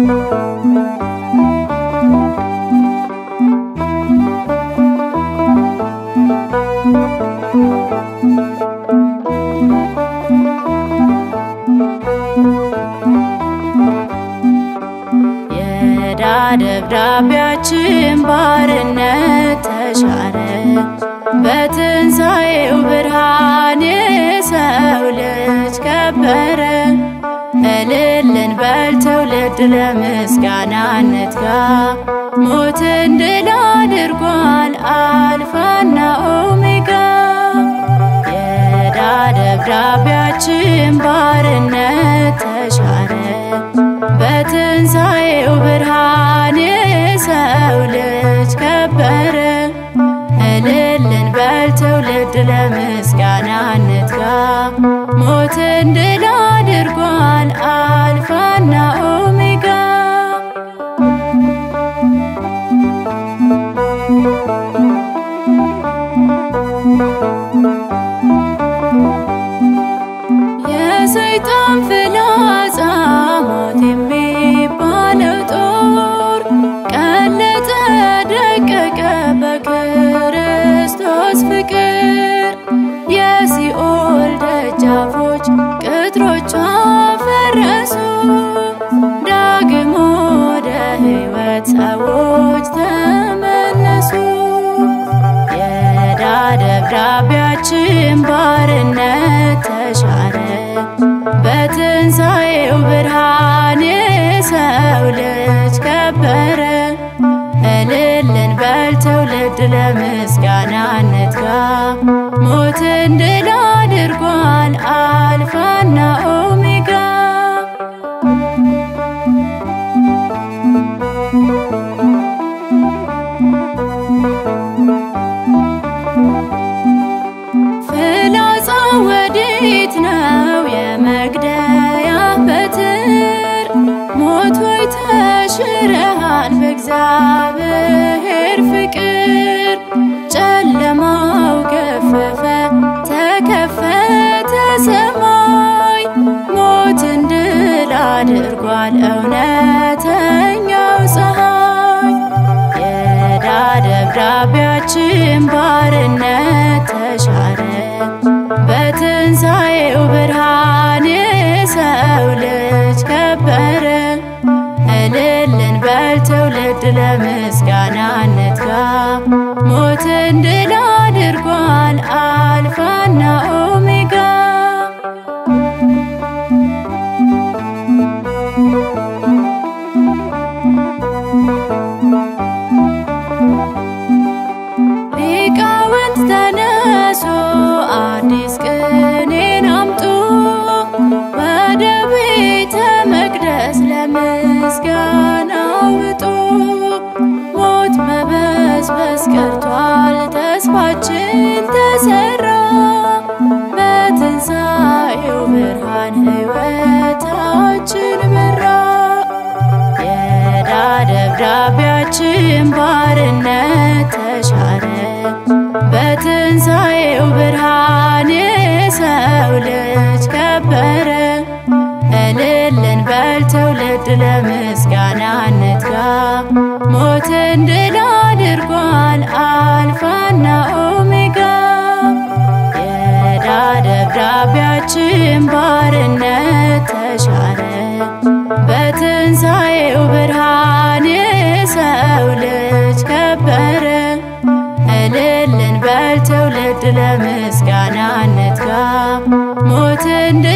የዕዳ ደብዳቤያችን ባርነት ተሻረ በትንሣኤው ብርሃን የሰው ልጅ ከበረ። እልልን በል ትውልድ ለምስጋና እንትጋ ሞትን ድል አድርጓል አልፋና ኦሜጋ የዕዳ ደብዳቤያችን ባርነት ተሻረ በትንሣኤው ብርሃን የሰው ልጅ ከበረ። እልልን በል ትውልድ ለምስጋና እንትጋ ሞትን ድል አድርጓል አልፋና ኦሜጋ የሰይጣን ፍላጻ ሞት የሚባለው ጦር ቀለጠ ደቀቀ በክርስቶስ ፍቅር የሲኦል ደጃፎች ቅጥሮቿ ፈረሱ ዳግም ወደ ሕይወት ሰዎች ተመለሱ የዕዳ ደብዳቤያችን ባርነት ተሻረ በትንሣኤው ብርሃን የሰው ልጅ ከበረ። እልልን በል ትውልድ ለምስጋና እንትጋ ሞትን ድል አድርጓል አልፋና ኦሜጋ ፍላጻ ወዴት ነው የመግደያ በትር? ሞት ሆይ ተሽረሃል በእግዚአብሔር ፍቅር። ጨለማው ገፈፈ ተከፈተ ሰማይ ሞትን ድል አድርጓል እውነተኛው ፀሐይ የዕዳ ደብዳቤያችን ባርነት ተሻረ በትንሣኤው ብርሃን የሰው ልጅ ከበረ። እልልን በል ትውልድ ለምስጋና እንትጋ ሞትን ድል አድርጓል አልፋና ኦሜጋ ሊቃውንት ተነሱ አዲስ ቅኔን አምጡ ወደ ቤተ መቅደስ ለምስጋና ውጡ። ሞት መበስበስ ቀርቷል ተስፋችን ተሰራ በትንሣኤው ብርሃን ሕይወታችን በራ። የዕዳ ደብዳቤያችን ባርነት ተሻረ በትንሣኤው ብርሃን የሰው ልጅ ከበረ። እልልን በል ትውልድ ለምስጋና እንትጋ ሞትን ድል አድርጓል አልፋና ኦሜጋ የዕዳ ደብዳቤያችን ባርነት ተሻረ በትንሣኤው ብርሃን የሰው ልጅ ከበረ። እልልን በል ትውልድ ለምስጋና እንትጋ ሞትን